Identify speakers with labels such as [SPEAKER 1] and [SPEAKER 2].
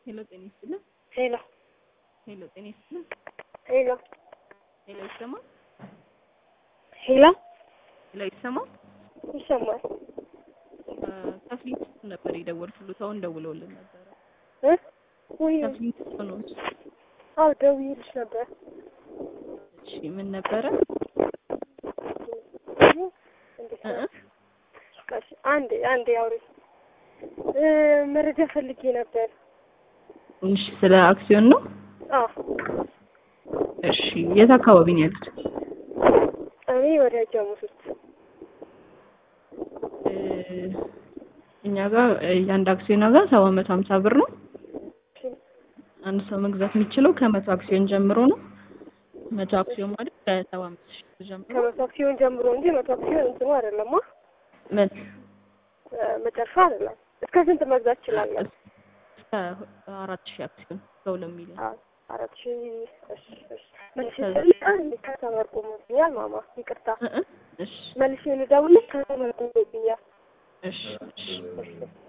[SPEAKER 1] ሄሎ ጤና ይስጥልን።
[SPEAKER 2] ሄሎ
[SPEAKER 1] ሄሎ ጤና ይስጥልን።
[SPEAKER 2] ሄሎ
[SPEAKER 1] ሄሎ ይሰማል?
[SPEAKER 2] ሄሎ
[SPEAKER 1] ሄሎ ይሰማል?
[SPEAKER 2] ይሰማል
[SPEAKER 1] ከፍሊት ነበር የደወልኩት። አሁን ደውለውልን ነበረ።
[SPEAKER 2] እ ወይ
[SPEAKER 1] ከፍሊት ነው።
[SPEAKER 2] አዎ ደውዬልሽ ነበር።
[SPEAKER 1] እሺ ምን ነበረ?
[SPEAKER 2] እንዴት
[SPEAKER 1] እ
[SPEAKER 2] ነው? እሺ አንዴ አንዴ አውሪ እ መረጃ ፈልጌ ነበር።
[SPEAKER 1] እሺ ስለ አክሲዮን ነው።
[SPEAKER 2] አዎ
[SPEAKER 1] እሺ የት አካባቢ ነው ያሉት?
[SPEAKER 2] እኔ ወደ ጃሙስ ውስጥ
[SPEAKER 1] እ እኛ ጋር የአንድ አክሲዮን ዋጋ ሰባት መቶ ሀምሳ ብር ነው። አንድ ሰው መግዛት የሚችለው ከመቶ አክሲዮን ጀምሮ ነው። መቶ አክሲዮን ማለት ከሰባ አምስት ሺህ ብር ጀምሮ
[SPEAKER 2] ከመቶ አክሲዮን ጀምሮ እንጂ መቶ አክሲዮን እንትኑ አይደለም አ
[SPEAKER 1] ምን
[SPEAKER 2] መጨረሻ አይደለም። እስከ ስንት መግዛት እችላለሁ?
[SPEAKER 1] እስከ አራት ሺህ አክሲዮን እስከ ሁለት ሚሊዮን
[SPEAKER 2] አ- አራት ሺህ እሺ እሺ መልሼ ልደውልልሽ ከተመርቁሞብኛል ማማ ይቅርታ
[SPEAKER 1] እ እ እሺ
[SPEAKER 2] መልሼ ልደውልልሽ ከተመርቁሞብኛል
[SPEAKER 1] እሺ እሺ
[SPEAKER 2] እሺ